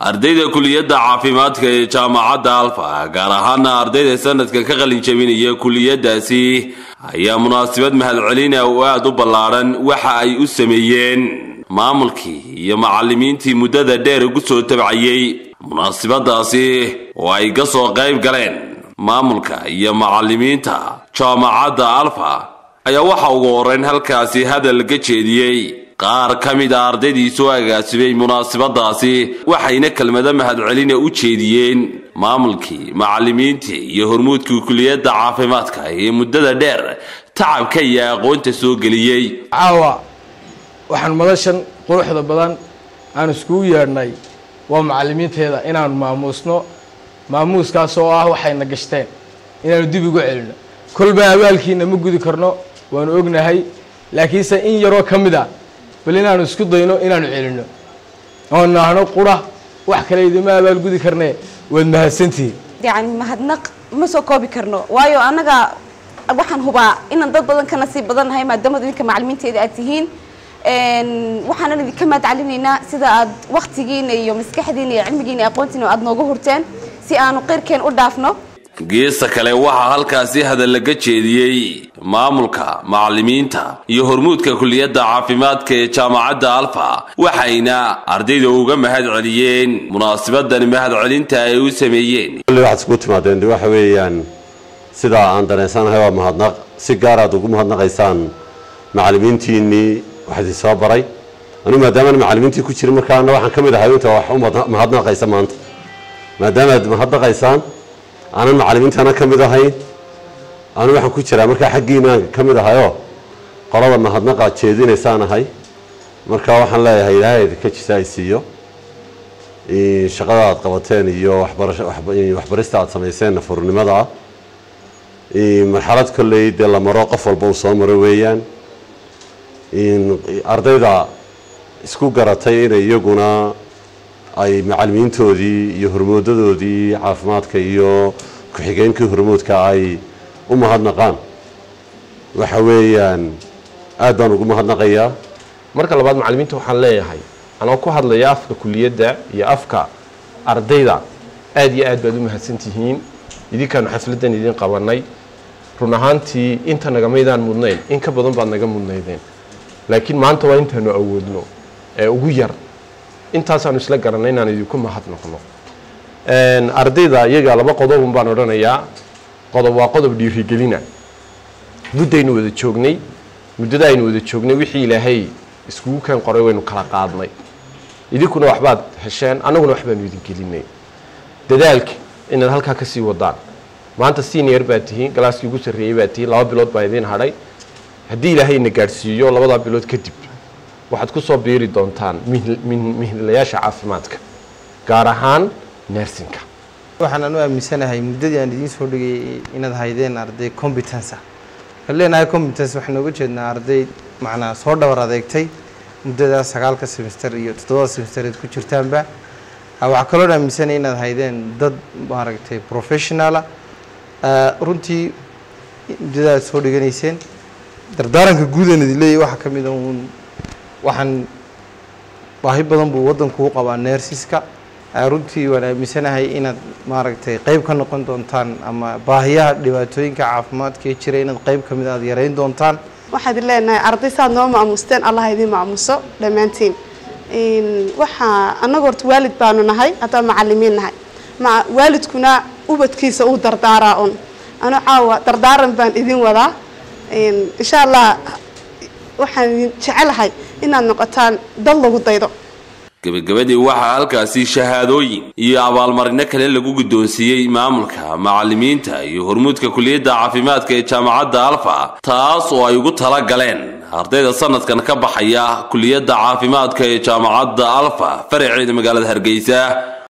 ardayda kuliyadda caafimaadka ee jaamacadda alfa gaar ahaana ardayda sanadka ka qalin jabinaya kuliyadaasi ayaa munaasabad mahadcelina oo aada u ballaadhan waxa ay u sameeyeen maamulkii iyo macallimiintii muddada dheer ugu soo tabcayey munaasabadaasi oo ay ka soo qayb galeen maamulka iyo macallimiinta jaamacadda alfa ayaa waxa ugu horeyn halkaasi hadal ka jeediyey qaar ka mid a ardaydii soo agaasimay munaasabadaasi waxayna kelmado mahadcelina u jeediyeen maamulkii macallimiintii iyo hormuudkii kuliyadda caafimaadka ee muddada dheer tacabka iyo aqoonta soo geliyey caawa waxaan madashan quruxda badan aan iskugu yeedhnay waa macallimiinteeda inaanu maamuusno maamuuskaas oo ah waxayna gashteen inaanu dib ugu celino kolba abaalkiina ma gudi karno waanu ognahay laakiinse in yaroo ka mid a bal inaanu isku dayno inaanu celino oo naahno qura wax kale idima abaal gudi karne waad mahadsantihiin yani mahadnaq ma soo koobi karno waayo annaga waxaan hubaa inaan dad badan ka nasiib badan nahay maadaama idinka macallimiinteeda aad tihiin waxaanan idinka mahadcelinaynaa sida aad waktigiina iyo maskaxdiina iyo cilmigiina iyo aqoontiina aad nooga hurteen si aanu qeyrkeen u dhaafno geesta kale waxaa halkaasi hadal laga jeediyey maamulka macallimiinta iyo hormuudka kuliyadda caafimaadka ee jaamacadda alfa waxayna ardayda uga mahad celiyeen munaasabadani mahadcelinta ay u sameeyeen waxaad isku timaadeen de waxa weeyaan sidaa aan dareensanahay waa mahadnaq si gaar aad ugu mahadnaqaysaan macallimiintiinnii wax idin soo baray anigu maadaamaan macallimiintii ku jirin markaana waxaan ka mid ahay inta wax u mahadnaqaysa maanta maadaama aad mahadnaqaysaan aanan macallimiintana ka mid ahayn anu waxaan ku jiraa markaa xaggiinaan ka mid ahayoo qolada mahadnaqa jeedinaysaan ahay marka waxaan leeyahay ilaahay idinka jisa ay siiyo shaqada aad qabateen iyo waxbarista aad samayseen nafurnimada ah marxalad kolley dee la maro qof walba uu soo maro weeyaan ardayda isku garatay inay iyaguna ay macallimiintoodii iyo hormoodadoodii caafimaadka iyo ku-xigeenkii hormoodka ay u mahadnaqaan waxa weeyaan aad baan ugu mahadnaqayaa marka labaad macallimiinta waxaan leeyahay anoo ku hadlaya afka kuliyadda iyo afka ardayda aad iyo aad baad u mahadsan tihiin idinkaanu xafladdan idin qabanay run ahaantii inta nagamaydaan mudnayn in ka badan baad naga mudnaydeen laakiin maanta waa intaanu awoodno ee ugu yar intaasaanu isla garanay inaan idinku mahadnaqno ardayda iyaga laba qodobun baan odhanayaa qodob waa qodob dhiirigelina muddaynu wada joognay muddada aynu wada joognay wixii ilaahay iskugu keen qoray waynu kala qaadnay idinkuna waxbaad hesheen annaguna waxbaanu idin gelinay dadaalka inaad halkaa kasii wadaan maanta senior baad tihiin galaaskii ugu sarreeyey baad tihiin laba bilood baa idiin hadhay haddii ilaahayna gaadhsiiyo labadaa bilood kadib waxaad ku soo biiri doontaan mihnilayaasha caafimaadka gaar ahaan nersinka waxaan anu aaminsanahay muddadii aan idiin soo dhigay inaad haydeen arday competenca kan leenahay competence waxaan ooga jeednaa arday macnaa soo dhawar adeegtay muddadaas sagaalka semester iyo toddobada semestereed ku jirtaanba waxaa kaloo aaminsanaya inaad haydeen dad maaragtay professionala runtii muddada aad soo dhiganayseen dardaaranka guudan idin leeyahy waxaa ka mid a uun waxaan baahi badan buu waddanku u qabaa neersiska runtii waan aaminsanahay inaad maaragtay qeyb ka noqon doontaan ama baahiyaha dhibaatooyinka caafimaadka ee jira inaad qeyb ka mid aad yareyn doontaan waxaad leenahay arday saad noo maamuusteen allah idiin maamuuso dhammaantiin waxaa annaga horta waalid baanu nahay haddaan macallimiin nahay waalidkuna ubadkiisa uu dardaaraa un anu caawa dardaaran baan idin wadaa insha allah waxaan idin jecelahay inaad noqotaan dad lagu daydo gebagabadii waxaa halkaasi shahaadooyin iyo abaalmarino kale lagu guddoonsiiyey maamulka macallimiinta iyo hormuudka kuliyadda caafimaadka ee jaamacadda alfa taas oo ay ugu tala galeen ardayda sanadkan ka baxaya kuliyadda caafimaadka ee jaamacadda alfa faraceeda magaalada hargeysa